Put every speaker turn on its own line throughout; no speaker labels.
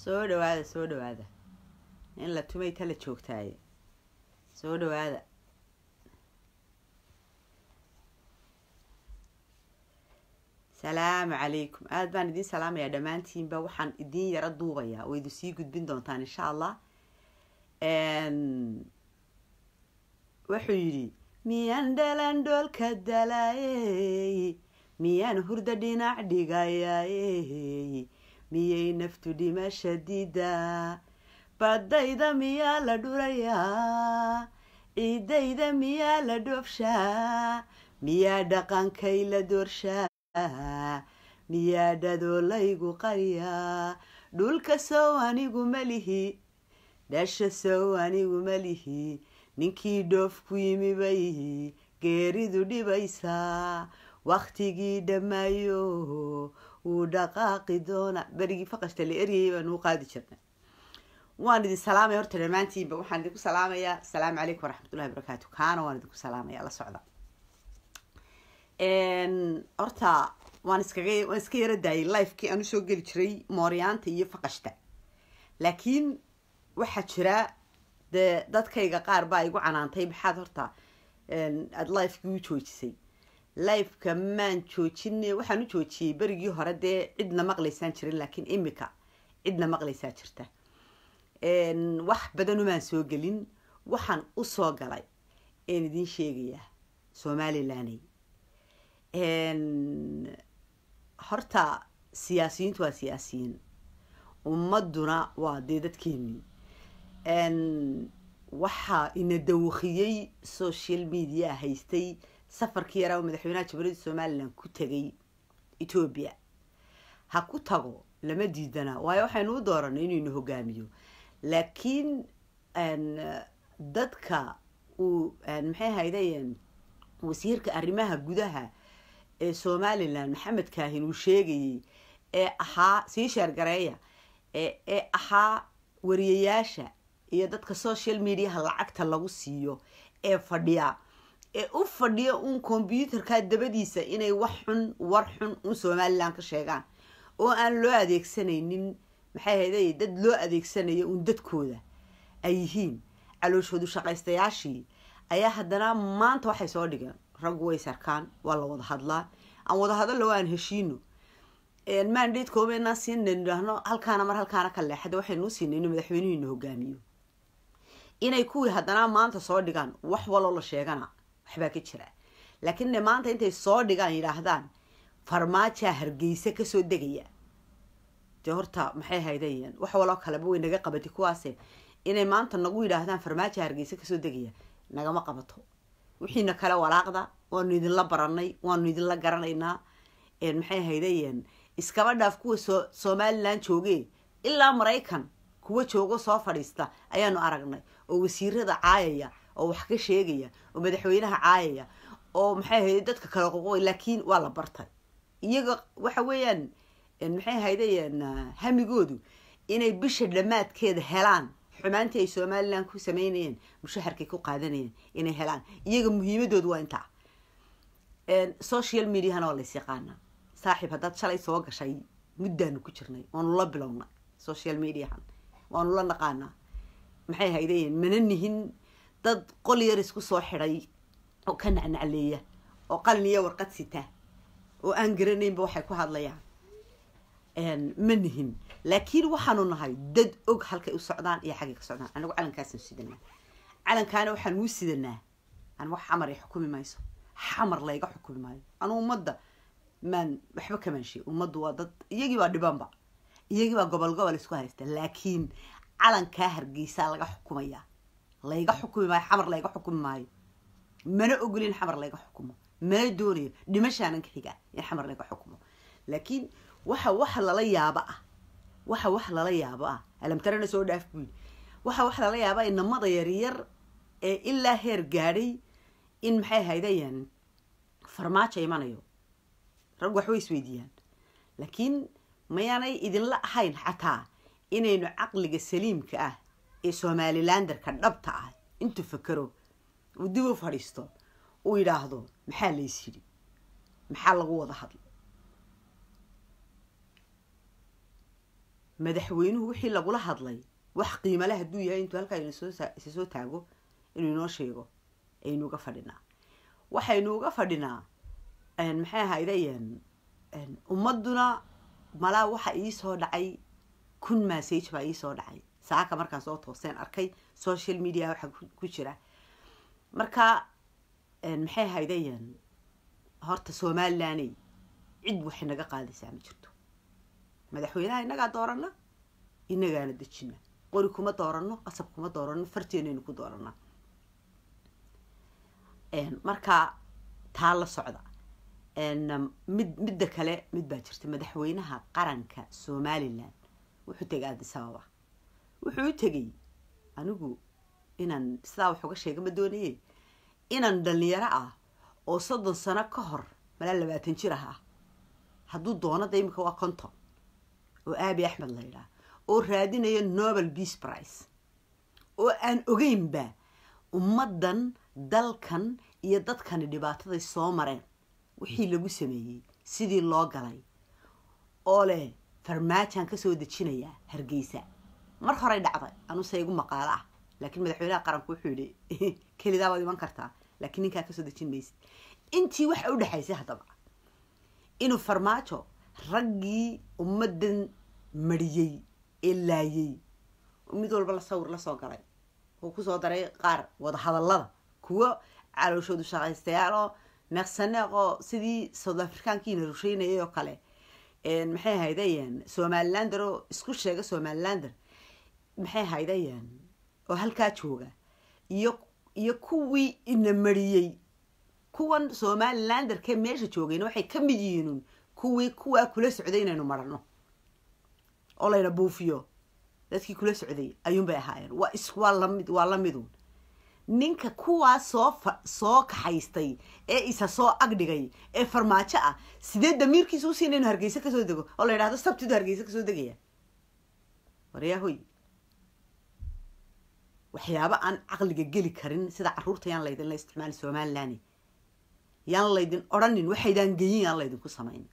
soo dhawaada soo dhawaada in la tumay tala joogtaaye soo dhawaada salaamu calaykum aada baan idiin salaamayaa dhammaantiinba waxaan idiin yaro duubayaa oo idin sii gudbin doontaan insha allah wuxuu yidhi miyaan dhalan dhoolka dalaayey miyaan hurda dhinac dhigayayey miyay naftu dhimasha diidaa badayda miyaa la dhurayaa ciidayda miyaa la dhoofshaa miyaa dhaqankay la doorshaa miyaa dhadoolaygu qariyaa dhulka sow anigu malihi dhasha sow anigu malihi ninkii dhoof ku yimi bay geeridu dhibaysaa waktigii dhammaayo wuu dhaqaaqi doona berigii faqashta la eryayay baan uu qaadi jirnay waan idin salaamaya horta dhammaantiinba waxaan idinku salaamayaa asalaamu calaykum waraxmatullahi wabarakaatu kaana waan idinku salaamaya la socda horta waan iskaga waan iska yara daayay lifekii aan usoo geli jiray mooryaanta iyo faqashta laakiin waxaa jira dee dadkayga qaar baa igu canaantay maxaad horta aada lifekii u joojisay lifeka maan joojin waxaan u joojiyey berigii hore dee cidna maqlaysaan jirin laakiin imika cidna maqlaysaa jirta wax badanumaan soo gelin waxaan usoo galay een idiin sheegayaa somalilaney horta siyaasiyiintu waa siyaasiyiin ummaduna waa dee dadkeenii waxaa ina dawakiyey social media haystay safarkii yaraa oo madaxweynaha jamhuuriyadda somalilan ku tegay etoobiya ha ku tago lama diidana waayo waxaynu u dooranay inuu ina hogaamiyo laakiin dadka uu maxay haydayen wasiirka arrimaha gudaha ee somalilan maxamed kaahin uu sheegayey ee ahaa sii sheergareeya ee ahaa wariyayaasha iyo dadka social mediaha lacagta lagu siiyo ee fadhiya ee u fadhiya uun combyuutarka dabadiisa inay wax xun war xun un somalilan ka sheegaan oo aan loo adeegsanaynin maxay hayday dad loo adeegsanayo uun dadkooda ay yihiin calooshoodu shaqaystayaashii ayaa haddana maanta waxay soo dhigeen raggu way sarkaan waa la wada hadlaa aan wada hadallo aan heshiino mandatekoomeenaan siinna idhaahno halkaana mar halkaana ka leexada waxaynuu siinay inuu madaxweynuhiina hogaamiyo inay kuwii haddana maanta soo dhigaan wax waloo la sheegana waxbaa ka jira laakiin maanta intay soo dhigaan yidhaahdaan farmaajaa hargeysa kasoo degaya dee horta maxay haydayeen wax waloo kaleba way naga qabati kuwaase inay maanta nagu yidhaahdaan farmaaja hargeysa kasoo degaya nagama qabato wixiina kale walaaqda waanu idinla baranay waanu idinla garanaynaa maxay haydayeen iskaba dhaaf kuwa so somalilan jooge ilaa maraykan kuwa joogo soo fadhiista ayaanu aragnay oo wasiirada caayaya oo wax ka sheegaya oo madaxweynaha caayaya oo maxay hayday dadka kale qoqoy laakiin waa la bartay iyaga waxa weeyaan maxay haydayeen hamigoodu inay bisha dhammaadkeeda helaan xumaantii ay somalilan ku sameynayeen mushaharkay ku qaadanayeen inay helaan iyaga muhiimadoodu waa intaa social mediahana waa lays yaqaanaa saaxiib haddaad shalay soo gashay muddaanu ku jirnay waanu la bilownay social mediahan waanu la naqaanaa maxay haydayeen mana nihin dad qol yar isku soo xidhay oo ka nacnacleeya oo qalin iyo warqad sita oo aan garanaynba waxay ku hadlayaan ma nihin laakiin waxaanu nahay dad og halkay u socdaan iyo xaggay ka socdaan anigu calankaasaan sidanaa calankaana waxaan uu sidanaa an wax xamar ay xukumi mayso xamar layga xukumi maayo anu ummadda maan waxba kamaan sheeg ummaddu waa dad iyagii baa dhibanba iyagii baa gobol gobol isku haysta laakiin calankaa hargeysaa laga xukumayaa layga xukumi maayo xamar layga xukumi maayo mana ogolin xamar layga xukumo mana doonayo dhimashaanan ka xigaa in xamar layga xukumo laakiin waxa wax lala yaabo ah waxa wax lala yaabo ah alamtarana soo dhaaf buu yidhi waxa wax lala yaaba inamada yaryar ee ilaa heer gaadhay in maxay haydayaan farmaajo imanayo rag waxbay isweydiiyaan laakiin mayaanay idinla ahayn xataa inaynu caqliga saliimka ah ee somalilanderka dhabta ah intuu fakero uu dib u fadhiisto uu yidhaahdo maxaa lays yidhi maxaa lagu wada hadla madaxweynuhu wixii lagula hadlay wax qiimale hadduu yahay intuu halkaa isa soo taago inuu inoo sheego aynu uga fadhinaa waxaynu uga fadhinaa maxay ahaydayan ummaduna malaa waxa iisoo dhacay kun massage baa iisoo dhacay saaka markaan soo tooseen arkay social media waxa ku jira marka maxay ahaydayan horta somalilaney cid waxay naga qaadaysaa ma jirto madaxweynaha innagaa doorana innagaana dejina qori kuma doorano qasab kuma doorano farteenaynu ku doorana marka taa la socda mid midda kale mid baa jirta madaxweynaha qaranka somalilan wuxuu tegay addis ababa wuxuu u tegay anigu inaan sidaa wax uga sheega ma doonaye inaan dhalinyaro ah oo soddon sano ka hor malaa labaatan jir ah ah hadduu doonada imika waa conton oo aabi axmed la yidhaah oo raadinayo nobel peace price oo aan ogeynba ummaddan dalkan iyo dadkani dhibaataday soo mareen wixii lagu sameeyey sidii loo galay oo leh farmaajaan kasoo dejinayaa hargeysa mar horey dhacday anuse igu maqaalo ah laakiin madaxweynaha qaranku wuxuu yidhi kelidaa waad iman kartaa laakiin ninkaa kasoo dejin maysid intii waxa u dhexaysay haddaba inuu farmaajo raggii ummaddan mariyey ee laayey mid walba la sawir lasoo galay oo kusoo daray qaar wadahadallada kuwo calooshoodu shaqaystayaal oo meeqsaneeq oo sidii south africaankiina rusheynayay oo kale maxay ahaydayan somalilander oo isku sheega somalilander maxay ahaydayan oo halkaa jooga iyo iyo kuwii ina mariyey kuwan somalilanderkee meesha joogayna waxay ka mid yihiinun kuwii kuwaa kula socday inaynu marano oo layna buufiyo dadkii kula socday ayuunbay ahaayeen waa is waa lamid waa lamidun ninka kuwaa soo fa soo kaxaystay ee isa soo agdhigay ee farmaajo ah sidee damiirkiisa usiina inu hargeysa kasoo dego oo la yidhahdo sabtidu hargeysa kasoo degaya waryahoy waxyaabo aan caqliga geli karin sida caruurta yaan laydin la isticmaali somalilan yaan laydin odhanin waxaydaan geyin yaan laydinku samayn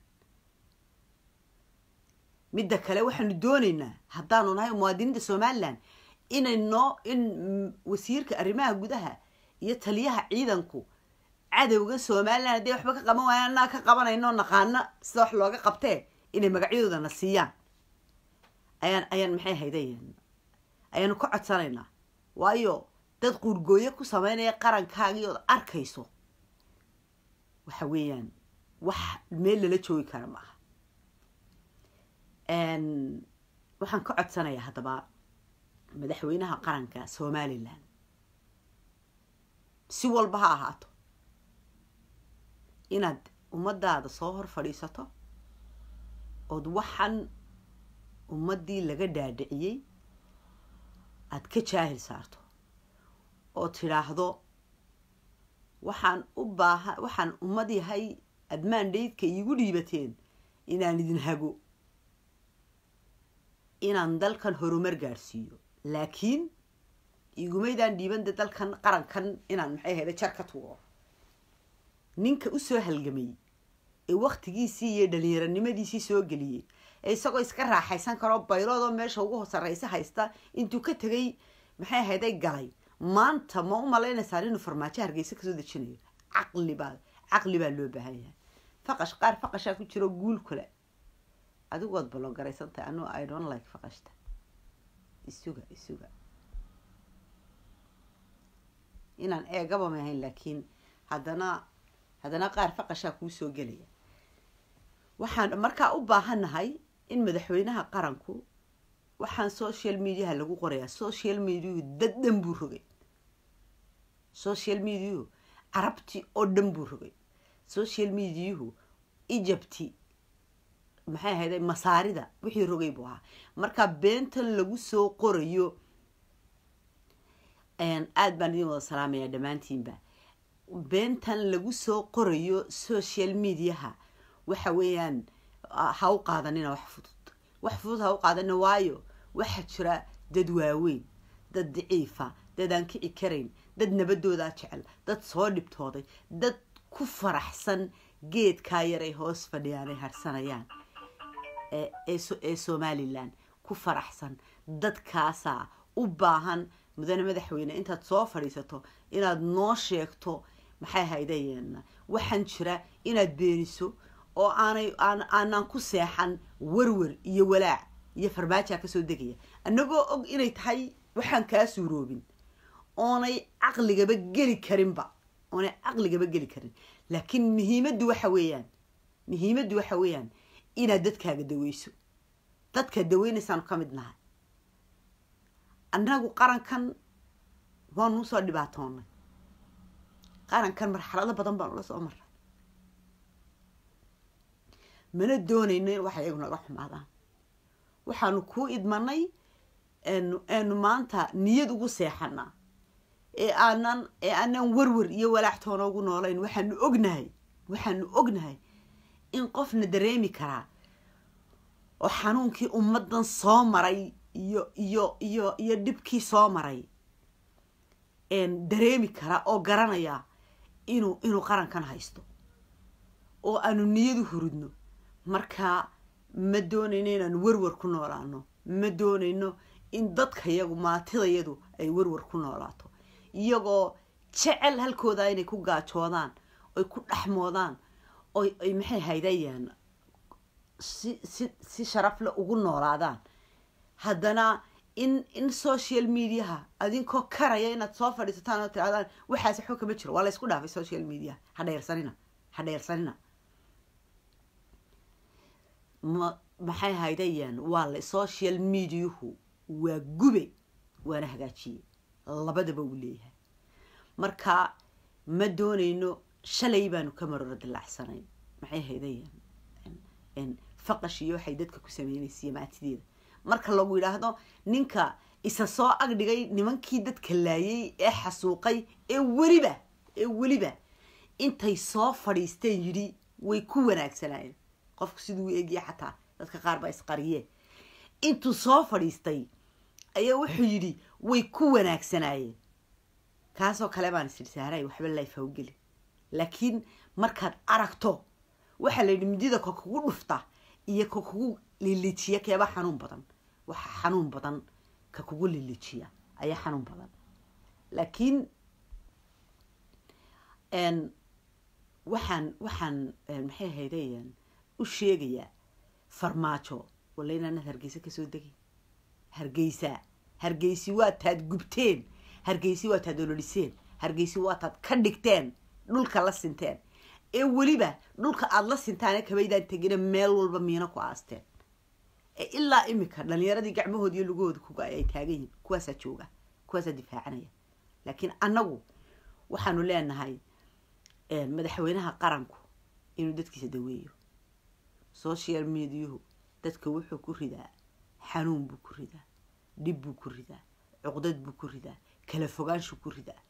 midda kale waxaanu doonaynaa haddaanu nahay muwaadiniinta somalilan inay noo in wasiirka arrimaha gudaha iyo taliyaha ciidanku cadowga somalilan hadday waxba ka qaban waayaan anaa ka qabanayno naqaano sida wax looga qabtee inay magacyadoodana siiyaan ayaan ayaan maxay haydayan ayaanu ka codsanaynaa waayo dad quurgooyo ku sameynaya qarankaagii ood arkayso waxa weeyaan wax meel lala joogi kara ma aha waxaan ka codsanayaa haddaba madaxweynaha qaranka somalilan si walba ha ahaato inaad ummadaada soo hor fadhiisato ood waxaan ummaddii laga dhaadhiciyey aada ka jaahil saarto oo tidhaahdo waxaan u baaha waxaan ummad yahay admaandhaydka iigu dhiibateen inaan idin hago inaan dalkan horumar gaadhsiiyo laakiin igumaydaan dhiibande dalkan qarankan inaan maxay hayda jar ka tugo ninka usoo halgamay ee waktigiisii iyo dhalinyaronimadiisii soo geliyey ee isagoo iska raaxaysan karoo bayloodoo meesha ugu sarraysa haysta intuu ka tegay maxay hayday galay maanta ma u malaynaysaan inuu farmaajo hargeysa kasoo dejinayo caqli baa caqli baa loo baahan yahay faqash qaar faqashaa ku jiro guul kale adigood baloo garaysantahay anu i don't like faqashta isuga isuga inaan eegaba ma ahayn laakiin haddana haddana qaar faqashaa kuu soo gelaya waxaan markaa u baahannahay in madaxweynaha qaranku waxaan social mediaha lagu qorayaa social mediahu dad dhan buu rogay social mediahu carabti oo dhan buu rogay social mediahu egypti maxay ahayda masaarida wixii rogay buu ahaa marka beentan lagu soo qorayo aada baan idin wada salaamayaa dhammaantiinba beentan lagu soo qorayo social mediaha waxa weeyaan ha u qaadanina wax fudud wax fudud ha u qaadanina waayo waxaa jira dad waaweyn dad daciifa dad aan kici karayn dad nabadoodaa jecel dad soo dhibtooday dad ku faraxsan geedkaa yar ay hoos fadhiyaan ay harsanayaan ee somalilan ku faraxsan dadkaasaa u baahan mudane madaxweyne intaad soo fadhiisato inaad noo sheegto maxay haydayeen waxaan jira inaad beeniso oo aanay aanaan ku seexan warwer iyo walaac iyo farmaajaa kasoo degaya annagoo og inay tahay waxaan kaa suuroobin oonay caqligaba geli karinba oonay caqligaba geli karin laakiin muhiimaddu waxa weeyaan muhiimaddu waxa weeyaan inaad dadkaaga daweyso dadkaad daweynaysaanu ka mid nahay annagu qarankan waanu usoo dhibaatoonay qarankan marxalado badan baanu la soo maray mana doonayno in waxa iyagu naga xumaadaan waxaanu kuu idmanay aanu maanta niyad ugu seexanaa ee aanan ee aanan warwer iyo walaaxtoona ugu noolayn waxaanu ognahay waxaanu ognahay in qofna dareemi karaa oo xanuunkii ummaddan soo maray iyo iyo iyo iyo dhibkii soo maray dareemi karaa oo garanaya inuu inuu qarankan haysto oo aanu niyadu hurudno markaa ma doonayno inaanu werwer ku noolaano ma doonayno in dadkayagu maatidayadu ay werwer ku noolaato iyagoo jecel halkooda inay ku gaajoodaan oy ku dhexmoodaan oy ay maxay haydayaan si si si sharafle ugu noolaadaan haddana in in social mediaha adinkoo karaya inaad soo fadhiisataan oo tirahdaan waxaas waxba kama jiro waa la ysku dhaafay social mediaha ha dheersanina ha dheersanina ma maxay haydayaan waa la social mediahu waa gube waana hagaajiye labadaba uu leeyahay marka ma doonayno shalay baanu ka maroro dilaacsanayn maxay haydayaan faqash iyo waxay dadka ku sameynaysiiyo maatideeda marka lagu yidhaahdo ninka isa soo agdhigay nimankii dadka laayay ee xasuuqay ee weliba ee weliba intay soo fadhiisteen yidhi way ku wanaagsanaayeen qofku siduu eegya xataa dadka qaar baa isqariyee intuu soo fadhiistay ayaa wuxuu yidhi way ku wanaagsanaayeen kaasoo kale baan isidhi saaray waxba layfawgeli laakiin markaad aragto waxaa la yidhi midida ka kugu dhufta iyo ka kugu lilijiya keeba xanuun badan waxa xanuun badan ka kugu lilijiya ayaa xanuun badan laakiin waxaan waxaan maxay haydayan u sheegayaa farmaajo walla inaanad hargeysa kasoo degin hargeysa hargeysi waa taad gubteen hargeysi waa taad ololiseen hargeysi waa taad ka dhigteen dhulka la sinteen ee weliba dhulka aada la sintaane kabaydaan tegina meel walba miino ku aasteen ee ilaa imika dhalinyaradii gacmahooda iyo lugahooda kuga ay taagan yihin kuwaasaa jooga kuwaasaa difaacanaya laakiin annagu waxaanu leenahay madaxweynaha qaranku inuu dadkiisa daweeyo social mediahu dadka wuxuu ku ridaa xanuun buu ku ridaa dhib buu ku ridaa cuqdad buu ku ridaa kala fogaanshu ku ridaa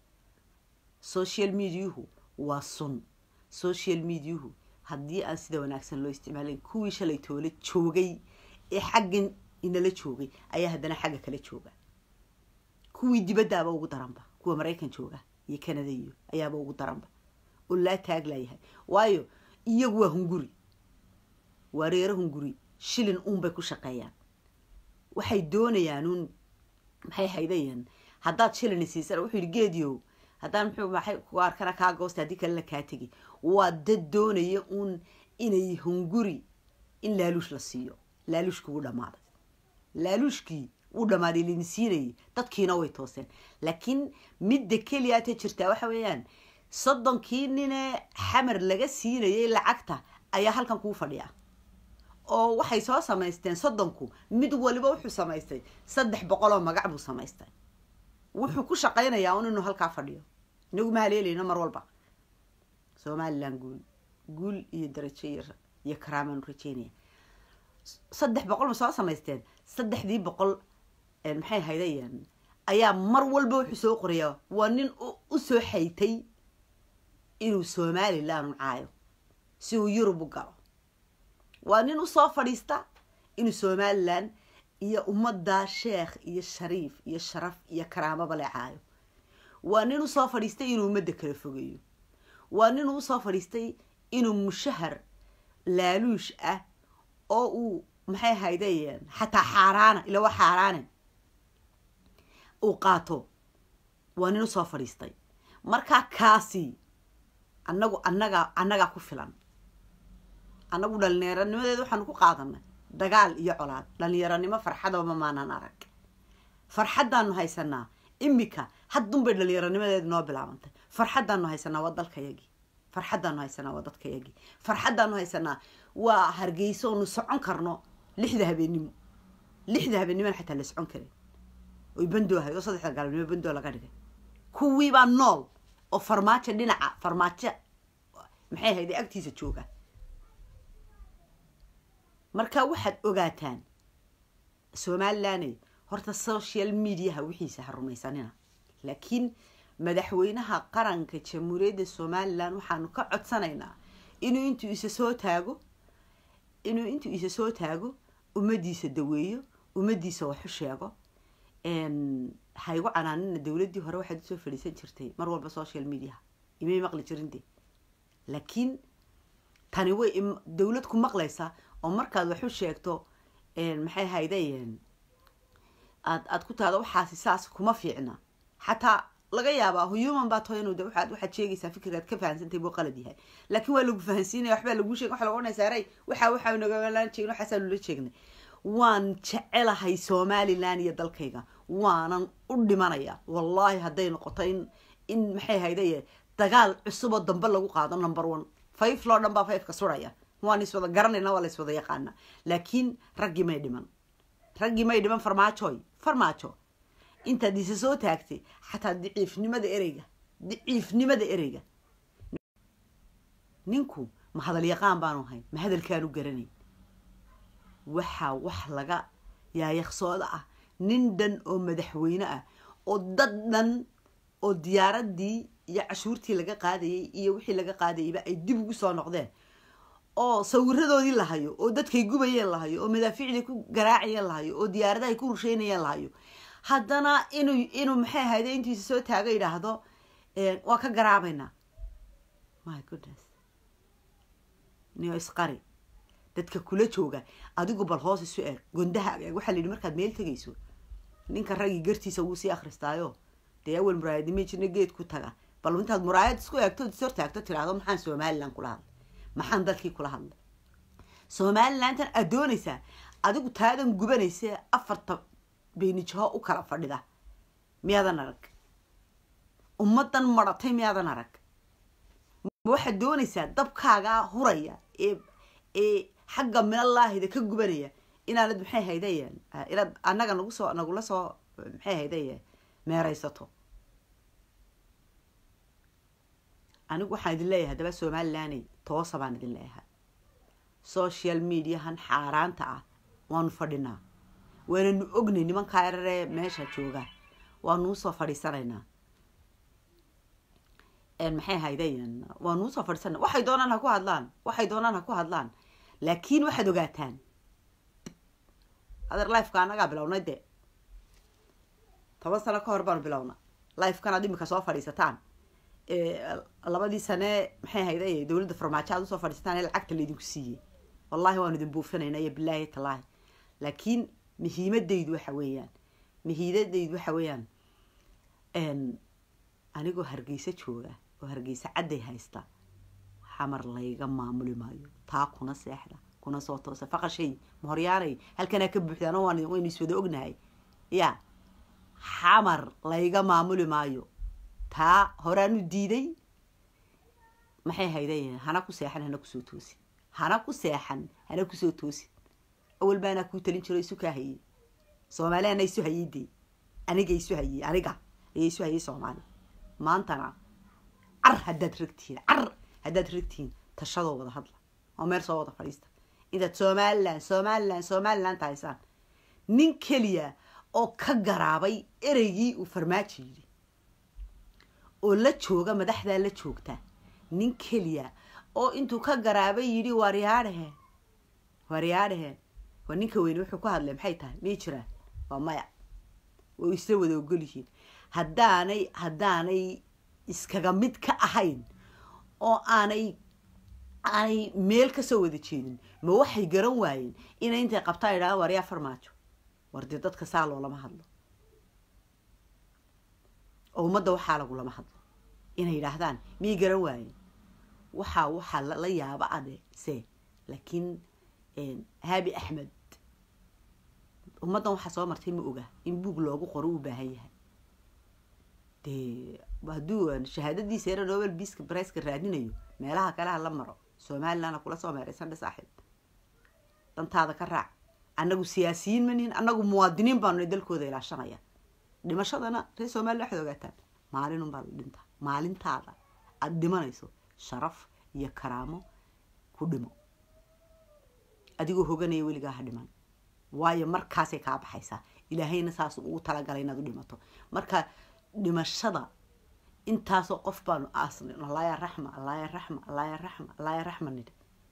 social mediahu waa sun social mediahu haddii aan sida wanaagsan loo isticmaalayn kuwii shalay toole joogay ee xaggan inala joogay ayaa haddana xagga kala jooga kuwii dibaddaaba ugu daranba kuwa maraykan jooga iyo canada iyo ayaaba ugu daranba oo laa taag laayahay waayo iyagu waa hunguri waa reero hunguri shilin uunbay ku shaqeeyaan waxay doonayaan uun maxay haydayaan haddaad shilin siisana wuxuu yidhi geediyow haddaan muxuu maxay ku arkana kaa goosta haddii kalena kaa tegi waa dad doonaya uun inay hunguri in laaluush la siiyo laaluushkii wuu dhammaaday laaluushkii wuu dhammaaday lini siinayay dadkiina way tooseen laakiin midda keliyaata jirtaa waxa weeyaan soddonkii ninee xamar laga siinayay lacagta ayaa halkan kuu fadhiya oo waxay soo samaysteen soddonku mid waliba wuxuu samaystay saddex boqol oo magac buu samaystay wuxuu ku shaqaynayaa un inuu halkaa fadhiyo inagu ma haleelayno mar walba somalilan guul guul iyo darajo iyo karaamaan rajeynaya saddex boqol ma soo samaysteen saddexdii boqol maxay haydayaan ayaa mar walba wuxuu soo qorayaa waa nin u soo xaytay inuu somalilan u caayo si uu yurub u galo waa nin usoo fadhiista inuu somalilan iyo ummaddaa sheekh iyo shariif iyo sharaf iyo karaamaba le caayo waa nin usoo fadhiistay inuu ummadda kala fogeeyo waa nin usoo fadhiistay inuu mushahar laaluush ah oo uu maxay haydeen xataa xaaraana ila waa xaaraane uu qaato waa nin usoo fadhiistay markaa kaasi annagu annaga annagaa ku filan annagu dhallinyaranimadeeda waxaanu ku qaadanay dagaal iyo colaad dhallinyaranimo farxadaba maanan arag farxaddaanu haysanaa imika haddunbay dhallinyaranimadeeda noo bilaabantay farxaddaanu haysanaa waa dalkayagii farxaddaanu haysanaa waa dadkayagii farxaddaanu haysanaa waa hargeyso onu socon karno lixda habeennimo lixda habeennimona xataa la socon karin oy bandoo ahayd oo saddexda galabnimo bandoo laga dhigay kuwiibaa nool oo farmaajo dhinaca farmaajo maxay ahayd ee agtiisa jooga marka waxaad ogaataan somalilaney horta social mediaha wixiisa ha rumaysanina laakiin madaxweynaha qaranka jamhuuriyadda somalilan waxaanu ka codsanaynaa inuu intuu isa soo taago inuu intuu isa soo taago ummadiisa daweeyo ummadiisa waxu sheego ha igu canaanina dowladdii hore waxaad usoo fadhiisan jirtay mar walba social mediaha imay maqli jirinde laakiin tani way dowlad ku maqlaysaa oo markaad waxu sheegto maxay haydeen aad aad ku tahdo waxaasi saas kuma fiicna xataa laga yaabaa human baa taho inuu de waxaad waxaad sheegaysaa fikirkaad ka fahansantay buu qalad yahay laakiin waa lagu fahansiinaya waxbaa laguu sheegay waxa lagu odhanaysaa rey waxa waxa nagalaan jeegin waxaasaa nula jeegnay waan jecelahay somalilan iyo dalkayga waanan u dhimanaya wallaahi hadday noqoto in in maxay haydaye dagaal cusuboo dambe lagu qaado number one fayf loo dhan baa fayfka suraya waan iswada garanayna waa la iswada yaqaana laakiin raggii may dhiman raggii may dhiman farmaajoy farmaajo intaad isa soo taagtay xataa daciifnimada ereyga daciifnimada ereyga ninku ma hadal yaqaan baanu ahayn ma hadalkaanu garanayn waxaa wax laga yaayaqsooda ah nin dhan oo madaxweyne ah oo dad dhan oo diyaaradii iyo cashuurtii laga qaadayay iyo wixii laga qaadayayba ay dib ugu soo noqdeen oo sawiradoodii lahayo oo dadkay gubayeen lahayo oo madaafiicdii ku garaacayeen lahayo oo diyaaradahay ku rusheynayeen lahayo haddana inuu inuu maxay ahayde intiisa soo taago yidhaahdo waa ka garaabaynaa my goodness niyo isqari dadka kula jooga adigu bal hoos isu eeg gondaha eeg waxaa la yidhi markaad meel tegayso ninka raggii gartiisa wuu sii akhristaayo dee awel muraayadnima jirna geed ku taga bal intaad muraayad isku eegto is hortaagto tiraahdo maxaan somalilan kula hadlay maxaan dalkii kula hadlay somalilantan aad doonaysaa adigu taadan gubanaysa afarta beenijaho u kala fadhida miyaadan arag ummadan maratay miyaadan arag waxaad doonaysaa dabkaagaa huraya ee ee xagga minalaahida ka gubanaya inaanad maxay haydayen inaad annaga nagu soo nagula soo maxay haydaye meeraysato anigu waxaan idin leeyahay haddaba somalilaney toosa baan idin leeyahay social mediahan xaaraanta ah waanu fadhinaa waananu ognay nimankaa eraree meesha jooga waanuu soo fadhiisanaynaa maxay haydayen waanuu soo fadhiisana waxay doonaan ha ku hadlaan waxay doonaan ha ku hadlaan laakiin waxaad ogaataan adeer lifeka annagaa bilownay dee toban sano ka hor baanu bilowna lifekan aad imika soo fadhiisataan labadii sane maxay hayday dowladda farmaajo aad usoo fadhiisataan ee lacagta laydinku siiyey wallahi waanu idin buufinayna iyo bilaahi talaahi laakiin muhiimadaydu waxa weeyaan muhiimadaydu waxa weeyaan anigoo hargeysa jooga oo hargeysa cadday haysta xamar layga maamuli maayo taa kuna seexda kuna soo toosa faqashay mahoryaanay halkanaa ka buuxdaan waan waynu iswada ognahay ya xamar layga maamuli maayo taa horaanu diiday maxay hayday hana ku seexan hana kusoo toosin hana ku seexan hana kusoo toosin awal baanaa kuu talin jiro isu kaa hayey soomaali ana isu hayey dee aniga isu hayey aniga ayaa isu hayey soomaali maantana car haddaad ragtihiin car haddaad ragtihiin tashadoo wada hadla oo meel soo wada fadhiista intaad somalilan somalilan somalilan tahaysaan nin keliya oo ka garaabay ereygii uu farmaajo yidhi oo la jooga madaxdaa la joogta nin keliya oo intuu ka garaabay yidhi waaryaadhaheen waaryaadhaheen waa ninka weyne wuxuu ku hadlay maxay tahay miyay jiraan waa maya way isla wada ogol yihiin haddaanay haddaanay iskaga mid ka ahayn oo aanay aanay meel kasoo wada jeedin ma waxay garan waayeen inay intay qabtaa idhahaan waryaa farmaajo war dee dadka saa loolama hadlo oo ummadda waxaa lagulama hadlo inay yidhaahdaan miyay garan waayeen waxaa waxaa la yaaba ade se laakiin haabi axmed ummaddan waxaa soo martay ma oga in buug loogu qoro u baahan yahay dee hadduu shahaadadiisa yara nobel biiska briceka raadinayo meelaha kale ha la maro somalilandna kula soo meeraysan dhe saaxiib dantaada ka raac annagu siyaasiyiin manihin annagu muwaadiniin baanu dalkooda ilaashanaya dhimashadana reer somaliland waxaad ogaataan maalinunbaa la dhintaa maalintaada aada dhimanayso sharaf iyo karaamo ku dhimo adigoo hoganaya weligaa ha dhiman waayo markaasay kaa baxaysaa ilaahayna saas ugu talagalay inaad u dhimato marka dhimashada intaasoo qof baanu aasnay allaaya raxma allaaya raxma allaaya raxma allaaya raxma nidhi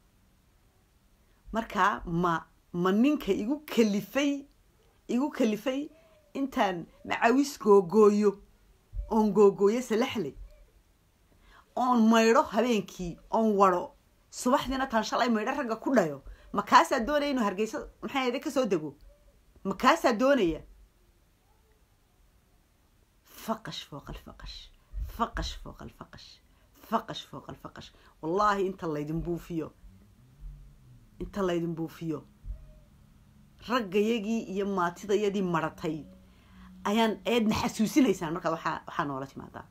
marka ma ma ninka igu kalifay igu kalifay intaan macawis googooyo oon googooyo salaxley oon maydho habeenkii oon waro subaxdiina taan shalay maydho ragga ku dhayo ma kaasaa doonaya inuu hargeysa maxay ahayde kasoo dego ma kaasaa doonaya faqash fooqa alfaqash faqash fooqa alfaqash faqash fooqa alfaqash wallaahi inta laydin buufiyo inta laydin buufiyo raggayagii iyo maatidayadii maratay ayaan eedna xasuusinaysaan markaa waxaa waxaa noola timaadaa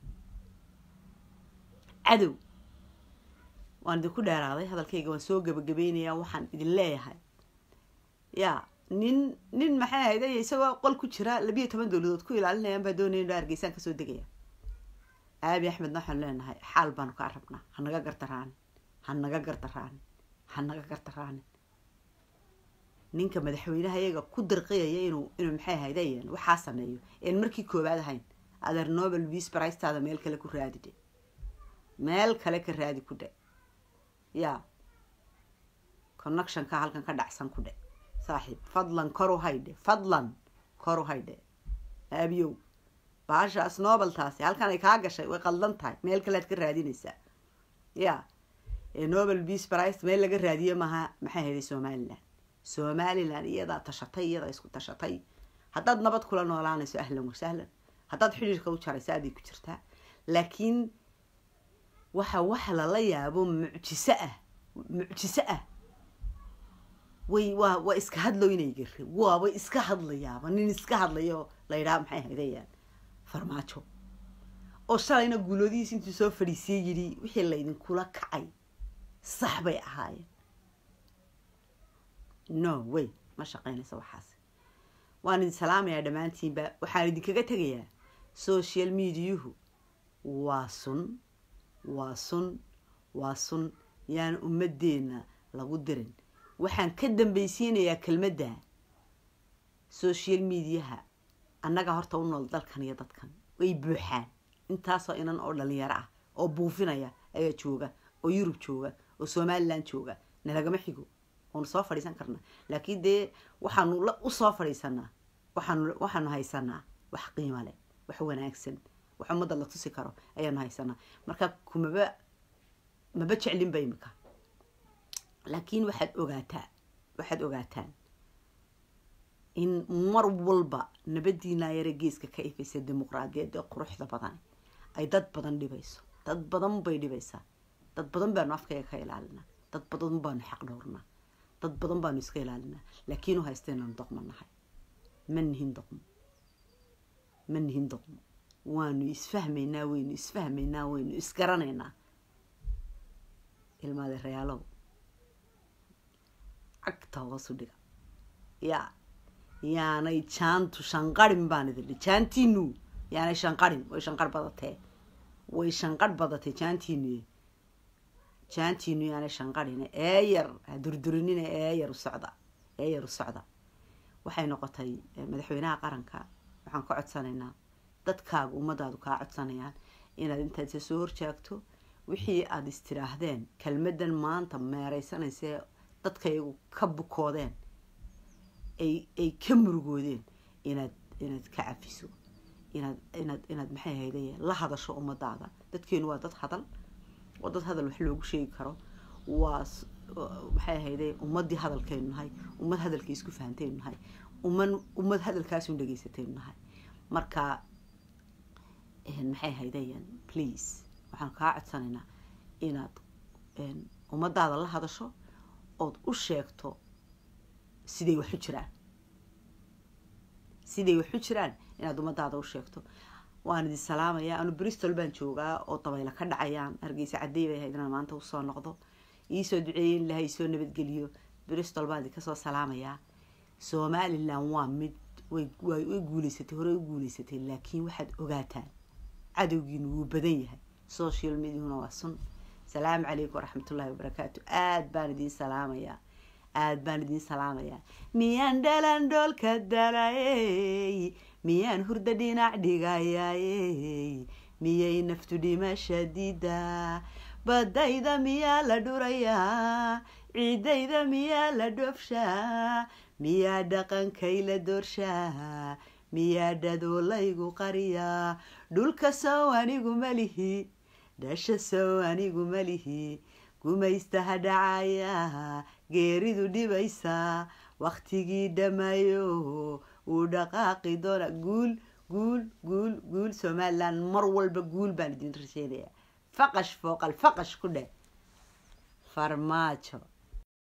cadow waan idinku dheeraaday hadalkayga waan soo gabagabeynayaa waxaan idin leeyahay ya nin nin maxay ahayde isagoo qol ku jira labiiyo toban dowladood ku ilaalinayaan baa doonaya inu hargeysaan kasoo degaya aabi axmedna waxaanu leenahay xaal baanu kaa rabnaa hanaga gardaraanin hanaga gardaraanin hanaga gardaraanin ninka madaxweynaha iyaga ku dirqiyaya inuu inuu maxay ahaydayan waxaa sameeyo een markii koowaad ahayn adeer nobel vis bricetaada meel kale ku raadi dhe meel kale ka raadi ku dhe ya connectionka halkan ka dhacsan ku dhe saaxiib fadlan koru haydhe fadlan koru haydhe aabiyow baashaas nobeltaasi halkan ay kaa gashay way qaldan tahay meel kalead ka raadinaysaa ya nobel vis brice meel laga raadiye maha maxay hayday somaliland somaliland iyadaa tashatay iyadaa isku tashatay haddaad nabad kula noolaanayso ahlan wasahlan haddaad xidhiirka u jarayso aday ku jirtaa laakiin waxa waxa lala yaabo mucjiso ah mucjiso ah way waa waa iska hadloynay gari waaba iska hadlayaaba nin iska hadlayo la yidhaha maxay haydayaan farmaajo oo shalayna guuloodihiis intuu soo fadhiisiyey yidhi wixii laydinkula kacay sax bay ahaayeen no way ma shaqaynaysa waxaas waan idin salaamayaa dhammaantiinba waxaan idinkaga tegayaa social mediahu waa sun waa sun waa sun yaan ummadeenna lagu dirin waxaan ka dambaysiinayaa kelmadda social mediaha annaga horta u nool dalkan iyo dadkan way buuxaan intaasoo inan oo dhalinyaro ah oo buufinaya ayaa jooga oo yurub jooga oo somalilan jooga nalagama xigo waanu soo fadhiisan karnaa laakiin dee waxaanu usoo fadhiisanaa waxaanu waxaanu haysanaa wax qiimo leh wax wanaagsan wax ummadda la tusi karo ayaanu haysanaa marka kumaba maba jeclinba imika laakiin waxaad ogaataa waxaad ogaataan in mar walba nabadiinaa yare geeska ka ifaysa dimuqraadiyadda quruxda badan ay dad badan dhibayso dad badan bay dhibaysaa dad badan baanu afkayga ka ilaalinaa dad badan baanu xaq dhowrnaa dad badan baanu iska ilaalinaa laakiin u haysta inaanu doqmo nahay ma nihin doqmo ma nihin doqmo waanu isfahmaynaa waynu isfahmaynaa waynu isgaranaynaa ilmaade reyaalow cagta hoosu dhiga yaa yaanay jaantu shanqarin baan idin jaantiinu yaanay shanqarin way shanqar badatee way shanqarh badatee jaantiinu jaantiinu yaanay shanqarin eeyar ha durdurinina eeyar u socda eeyar u socda waxay noqotay madaxweynaha qaranka waxaan ka codsanaynaa dadkaaga ummadaadu kaa codsanayaan inaad intaad isa soo horjaagto wixii aada istiraahdeen kelmadan maanta meereysanaysae dadkaygu ka bukoodeen ay ay ka murugoodeen inaad inaad ka cafiso inaad inaad inaad maxay haydaye la hadasho ummadaada dadkeenu waa dad hadal waa dad hadal wax loogu sheegi karo waa maxay ahayday ummaddii hadalkaynu nahay ummad hadalkii isku fahantaynu nahay umman ummad hadalkaasun dhegaysataynu nahay marka maxay ahaydayan please waxaan kaa codsanaynaa inaad ummadaada la hadasho ood u sheegto siday waxu jiraan siday waxu jiraan inaad ummadaada u sheegto waan idin salaamayaa anu bristol baan joogaa oo dabaylo ka dhacayaan hargeysa cadey bay ahayd inaan maanta usoo noqdo iisoo duceeyey in ilahay isoo nabadgeliyo bristol baan idinka soo salaamayaa somalilan waa mid way way guuleysatay horey u guuleysatay laakiin waxaad ogaataan cadowgiinu wuu badan yahay social mediahuna waa sun salaamu calaykum waraxmatullaahi wabarakaatu aada baan idiin salaamayaa aada baan idiin salaamayaa miyaan dhalan dhoolka dalayey miyaan hurda dhinac dhigayayey miyay naftu dhimasha diidaa badayda miyaa la dhurayaa ciidayda miyaa la dhoofshaa miyaa dhaqankay la doorshaa miyaa dhadoo laygu qariyaa dhulka sow anigu malihi dhasha sow anigu malihi gumaystaha dhacaya geeridu dhibaysaa wakhtigii dhammayo wuu dhaqaaqi doona guul guul guul guul somalilan mar walba guul baan idin rasheenayaa faqash fooqal faqash ku dheh farmaajo